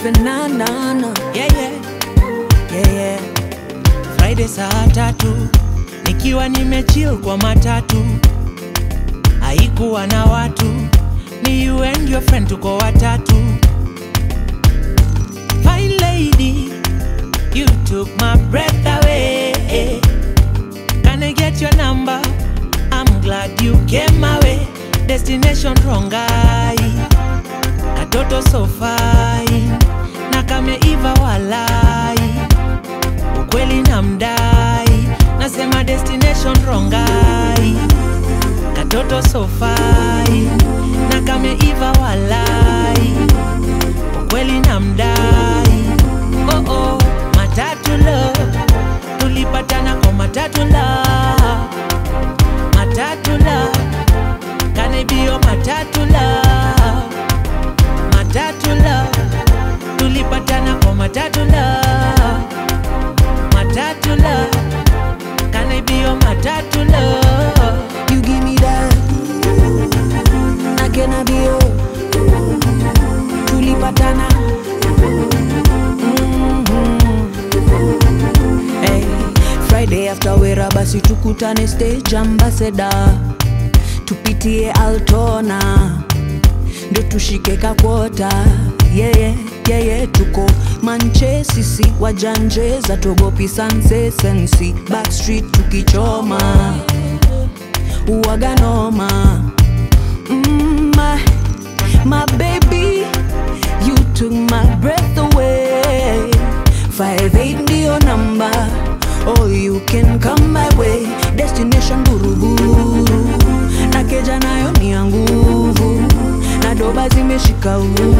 tunafanana yeah, yeah. Yeah, yeah. Friday saa tatu nikiwa nimechill kwa matatu, haikuwa na watu, ni you and your friend, tuko watatu. Fine lady, you took my breath away. Can I get your number? I'm glad you came my way. Destination Rongai, katoto so fine na kameiva walai, ukweli na mdai, nasema destination Rongai, katoto so fine na kameiva walai, ukweli na mdai. Oh oh, matatu love, tulipatana kwa matatu love, matatu love, kanibio matatu love, matatu love tulipatana kwa matatu love, matatu love, kanibio matatu love. You give me that na kena bio tulipatana Mhm. hey, Friday after wera basi tukutane stage ambassador tupitie Altona ndo tushike kakwota yeye yeah, yeah, yeah, tuko manche sisi wajanje za togopi sanse sensi backstreet tukichoma uwaganoma mm, my, my baby you took my breath away 58 ndio namba oh you can come my way destination buruburu na keja nayo ni ya nguvu na doba zimeshika uu